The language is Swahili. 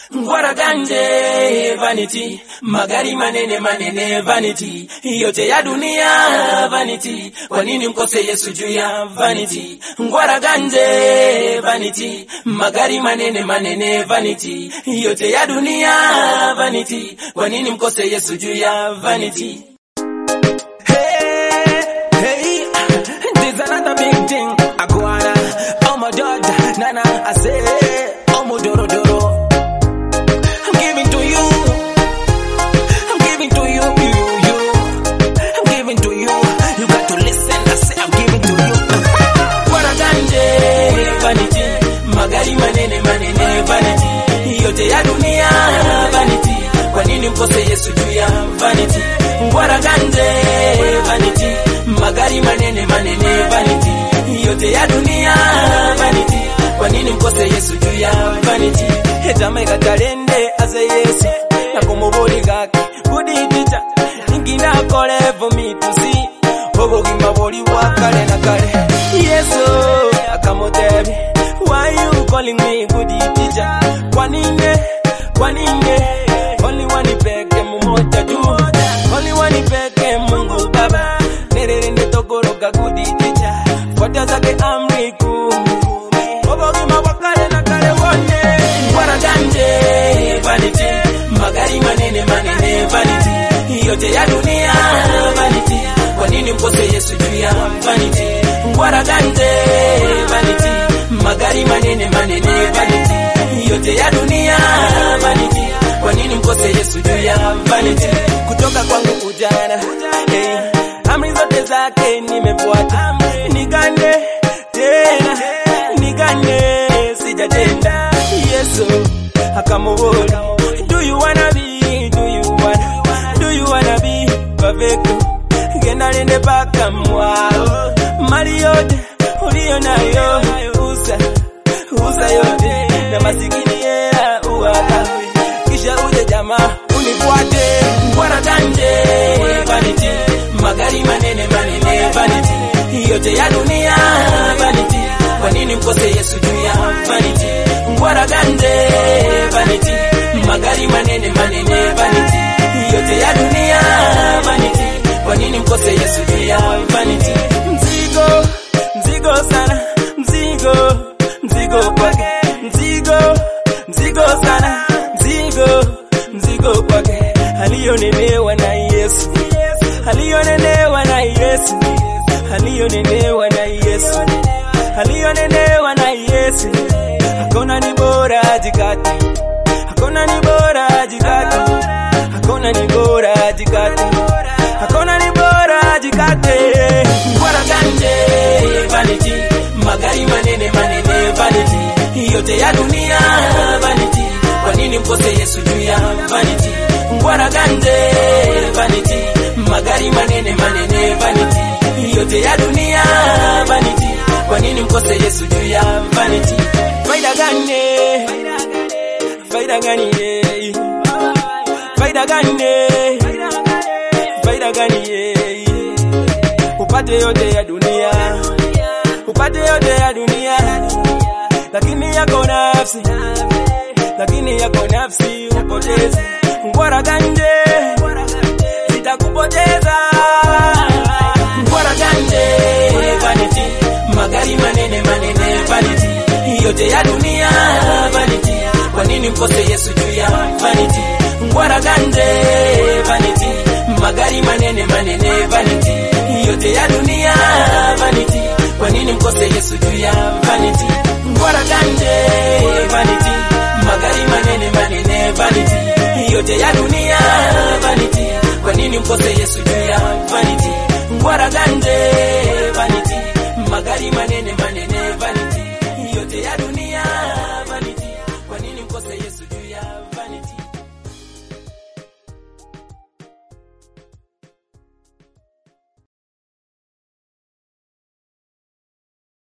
Ngwara ganje vanity, magari manene manene vanity, yote ya dunia vanity. Kwa nini mkose Yesu juu ya vanity? Ngwara ganje vanity, magari manene manene vanity, yote ya dunia vanity. Kwa nini mkose Yesu juu ya vanity? Hey, hey, this another big thing. Aguana, oh my George, Nana, I say, oh my Doro Doro. I'm giving to you. I'm giving to you, you, you. I'm giving to you. You got to listen. I say I'm giving to you. Bwana ganje vanity, magari manene manene vanity, yote ya dunia vanity. Kwa nini mkose Yesu juu ya vanity? Bwana ganje vanity, magari manene manene vanity, yote ya dunia vanity. Kwa nini mkose Yesu juu ya vanity? Etameka talende aze Yesu na kumubuli gake kuditita ingina kole for me to see obugima buli bwa kale na kale Yesu akamutebi why you calling me kuditita kwa nini kwa nini only one peke mmoja tu only one peke Mungu Baba nererende tokoroga kuditita fuata zake amri kumi obugima bwa kale na kale wone Bwana ganje vanity, magari manene manene vanity, yote ya dunia vanity. Kwa nini mkose Yesu juu ya vanity? Bwana ganje vanity, magari manene manene vanity, yote ya dunia vanity. Kwa nini mkose Yesu juu ya vanity? Kutoka kwangu ujana, hey, amri zote zake nimefuata, nigane tena, nigane sijatenda Yesu akamubona Do you wanna be Do you wanna Do you wanna be perfect Genda nende paka mwao Mali yote uliyo nayo Usa Usa yote Na masikini yea uwagawe Kisha uje jamaa unifuate Bwana ganje vanity Magari manene manene vanity Yote ya dunia vanity Kwa nini mkose Yesu juu ya vanity Ngwara ganje vanity Magari manene manene vanity Yote ya dunia vanity Kwa nini mkose Yesu juu ya vanity Mzigo, mzigo sana Mzigo, mzigo kwake Mzigo, mzigo sana Mzigo, mzigo kwake Aliyonenewa na Yesu Aliyonenewa na Yesu Aliyonenewa na Yesu Aliyonenewa na Yesu Hakuna ni bora jikati Hakuna ni bora jikati Hakuna ni bora jikati Hakuna ni bora jikati Bora ganje vanity Magari manene manene vanity Yote ya dunia vanity Kwa nini mkose Yesu juu ya vanity Bora ganje vanity Magari manene manene vanity Yote ya dunia vanity Kwa nini mkose Yesu juu ya vanity Faida gani Faida gani eh? Faida gani Faida gani eh? Upate yote ya dunia Upate yote ya dunia Lakini yako nafsi Lakini yako nafsi upoteze Ngwara ganje Zitakupoteza Ngwara ganje Vanity Magari manene manene vanity Yote ya dunia vanity Kwa nini mkose Yesu juu ya vanity Ngwara ganje vanity Magari manene manene vanity Yote ya dunia vanity Kwa nini mkose Yesu juu ya vanity Ngwara ganje vanity Magari manene manene vanity Yote ya dunia vanity Kwa nini mkose Yesu juu ya vanity Ngwara ganje